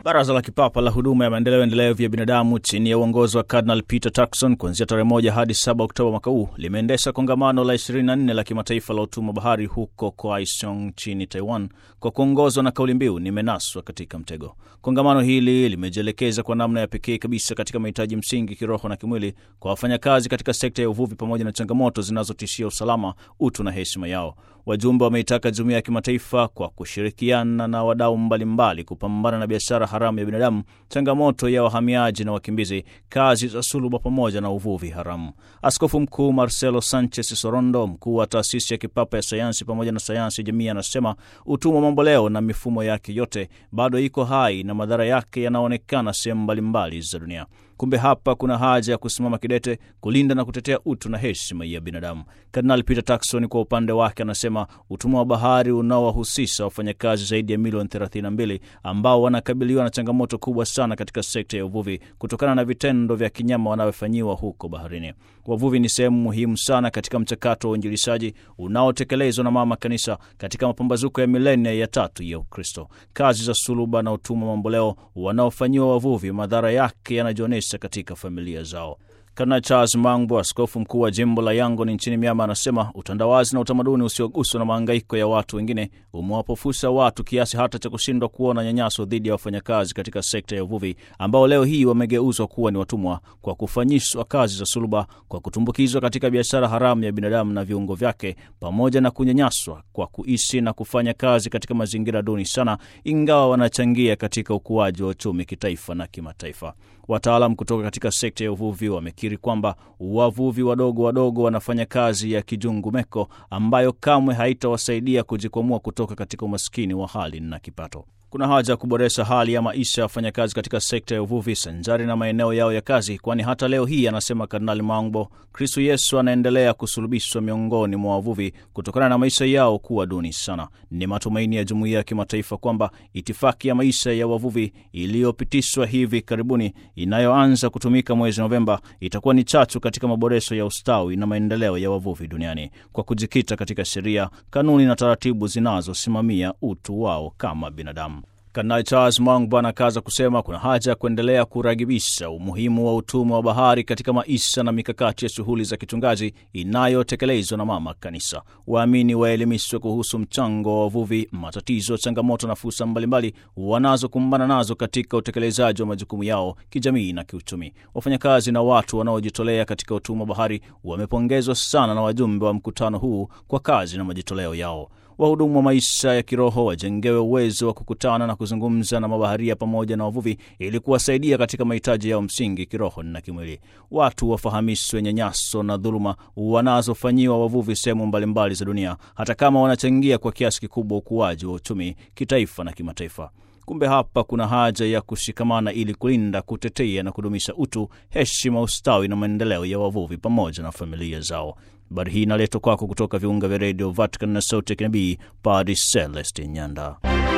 Baraza la Kipapa la Huduma ya Maendeleo Endelevu ya Binadamu chini ya uongozi wa Cardinal Peter Turkson kuanzia tarehe moja hadi 7 Oktoba mwaka huu limeendesha kongamano la 24 la kimataifa la utumwa bahari huko Kaohsiung nchini Taiwan kwa kuongozwa na kauli mbiu nimenaswa katika mtego. Kongamano hili limejielekeza kwa namna ya pekee kabisa katika mahitaji msingi kiroho na kimwili kwa wafanyakazi katika sekta ya uvuvi pamoja na changamoto zinazotishia usalama, utu na heshima yao. Wajumbe wameitaka jumuiya ya kimataifa kwa kushirikiana na wadau mbalimbali kupambana na biashara haramu ya binadamu, changamoto ya wahamiaji na wakimbizi, kazi za suluba pamoja na uvuvi haramu. Askofu Mkuu Marcelo Sanchez Sorondo, mkuu wa taasisi ya kipapa ya sayansi pamoja na sayansi ya jamii, anasema utumwa mamboleo na mifumo yake yote bado iko hai na madhara yake yanaonekana sehemu mbalimbali za dunia. Kumbe hapa kuna haja ya kusimama kidete kulinda na kutetea utu na heshima ya binadamu. Kardinali Peter Turkson kwa upande wake anasema utumwa wa bahari unaowahusisha wafanyakazi zaidi ya milioni 32 ambao wanakabiliwa na changamoto kubwa sana katika sekta ya uvuvi kutokana na vitendo vya kinyama wanavyofanyiwa huko baharini. Wavuvi ni sehemu muhimu sana katika mchakato wa uinjilishaji unaotekelezwa na Mama Kanisa katika mapambazuko ya milenia ya tatu ya Ukristo. Kazi za suluba na utumwa mamboleo wanaofanyiwa wavuvi, madhara yake yanajionyesha katika familia zao. Kardinali Charles Mangbo, askofu mkuu wa jimbo la Yangon nchini Myanmar, anasema utandawazi na utamaduni usioguswa na mahangaiko ya watu wengine umewapofusha watu kiasi hata cha kushindwa kuona nyanyaso dhidi ya wafanyakazi katika sekta ya uvuvi ambao leo hii wamegeuzwa kuwa ni watumwa kwa kufanyishwa kazi za suluba, kwa kutumbukizwa katika biashara haramu ya binadamu na viungo vyake, pamoja na kunyanyaswa kwa kuishi na kufanya kazi katika mazingira duni sana, ingawa wanachangia katika ukuaji wa uchumi kitaifa na kimataifa. Wataalam kutoka katika sekta ya uvuvi wamekiri kwamba wavuvi wadogo wadogo wanafanya kazi ya kijungumeko ambayo kamwe haitawasaidia kujikwamua kutoka katika umaskini wa hali na kipato. Kuna haja ya kuboresha hali ya maisha ya wafanyakazi katika sekta ya uvuvi sanjari na maeneo yao ya kazi, kwani hata leo hii, anasema Kardinali Mangbo, Kristo Yesu anaendelea kusulubishwa miongoni mwa wavuvi kutokana na maisha yao kuwa duni sana. Ni matumaini ya jumuiya ya kimataifa kwamba itifaki ya maisha ya wavuvi iliyopitishwa hivi karibuni, inayoanza kutumika mwezi Novemba, itakuwa ni chachu katika maboresho ya ustawi na maendeleo ya wavuvi duniani kwa kujikita katika sheria, kanuni na taratibu zinazosimamia utu wao kama binadamu. Kardinali Charles Mangbo anakaza kusema kuna haja ya kuendelea kuragibisha umuhimu wa utumwa wa bahari katika maisha na mikakati ya shughuli za kichungaji inayotekelezwa na Mama Kanisa. Waamini waelimishwe kuhusu mchango wa wavuvi, matatizo, changamoto na fursa mbalimbali wanazokumbana nazo katika utekelezaji wa majukumu yao kijamii na kiuchumi. Wafanyakazi na watu wanaojitolea katika utumwa wa bahari wamepongezwa sana na wajumbe wa mkutano huu kwa kazi na majitoleo yao. Wahudumu wa maisha ya kiroho wajengewe uwezo wa kukutana na kuzungumza na mabaharia pamoja na wavuvi ili kuwasaidia katika mahitaji yao msingi kiroho na kimwili. Watu wafahamishwe nyanyaso na dhuluma wanazofanyiwa wavuvi sehemu mbalimbali za dunia, hata kama wanachangia kwa kiasi kikubwa ukuaji wa uchumi kitaifa na kimataifa. Kumbe hapa kuna haja ya kushikamana ili kulinda, kutetea na kudumisha utu, heshima, ustawi na maendeleo ya wavuvi pamoja na familia zao. Habari hii inaletwa kwako kutoka viunga vya redio Vatican na sauti ya kinabii, Padre Celestin Nyanda.